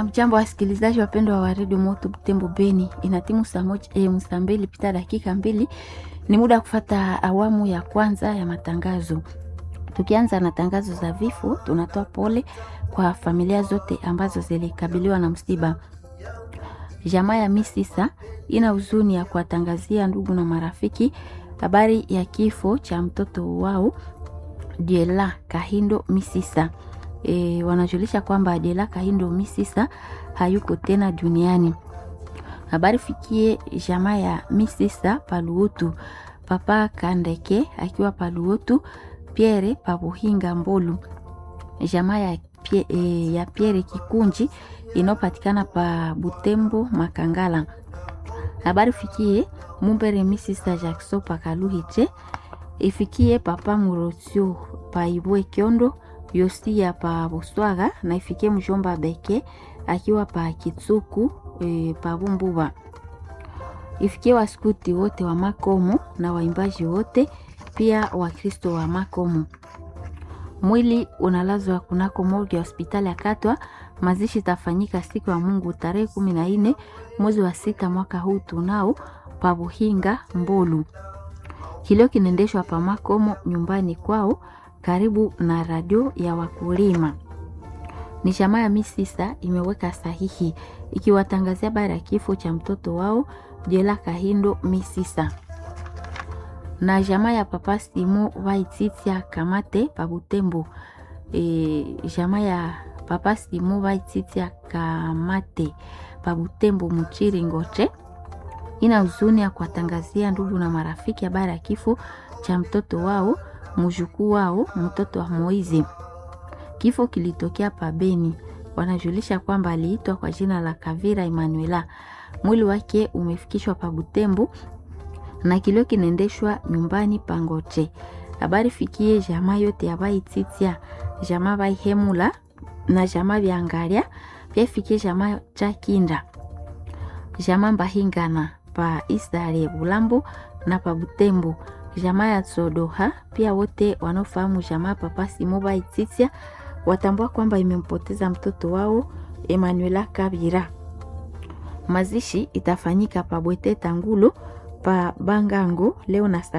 Amjambo wasikilizaji wapendwa wa redio Moto Butembo Beni, inatimu saa moja eh, saa mbili pita dakika mbili. Ni muda wa kufata awamu ya kwanza ya matangazo. Tukianza na tangazo za vifo, tunatoa pole kwa familia zote ambazo zilikabiliwa na msiba. Jamaa ya Misisa ina huzuni ya kuwatangazia ndugu na marafiki habari ya kifo cha mtoto wao Diela Kahindo Misisa. E, wanajulisha kwamba Diela Kahindo Misisa hayuko tena duniani. Habari fikie jamaa ya Misisa Paluotu, papa Kandeke akiwa Paluotu, Pierre Pabuhinga Mbolu, jamaa ya, pie, e, ya Pierre Kikunji inayopatikana pa Butembo Makangala. Habari fikie Mumbere Misisa Jackson Pakaluhiche, ifikie papa Murotio Paibwe Kyondo Yosia pa Buswaga na ifikie mjomba Beke akiwa pa Kitsuku e, pa Bumbuba. Ifikie waskuti wote wa Makomo na waimbaji wote pia Wakristo wa Makomo. Mwili unalazwa kunako morgue ya hospitali ya Katwa. Mazishi itafanyika siku ya Mungu tarehe kumi na nne mwezi wa sita mwaka huu tunao pa Buhinga Mbolu. Kilio kinaendeshwa pa Makomo nyumbani kwao karibu na radio ya wakulima. Ni jamaa ya Misisa imeweka sahihi ikiwatangazia habari ya kifo cha mtoto wao Jela Kahindo Misisa. Na jamaa ya papa Simo Waititia Kamate pa Butembo. E, jamaa ya papa Simo Waititia Kamate pa Butembo Muchiri Ngoche ina huzuni ya kuwatangazia ndugu na marafiki habari ya kifo cha mtoto wao mjukuu wao mtoto wa Moizi. Kifo kilitokea pabeni. Wanajulisha kwamba aliitwa kwa jina la Kavira Emanuela. Mwili wake umefikishwa pa Butembo na kilio kinaendeshwa nyumbani Pangoche. Habari fikie jamaa yote ya Baititia, jamaa Baihemula na jamaa Vyangaria, pia fikie jamaa cha Kinda, jamaa Mbahingana pa Isare Bulambo na pa Butembo jamaa ya Sodoha pia wote wanaofahamu jamaa papa Simoba Ititia watambua kwamba imempoteza mtoto wao Emanuela Kabira. Mazishi itafanyika pa Bwete Tangulo pa Bangango leo na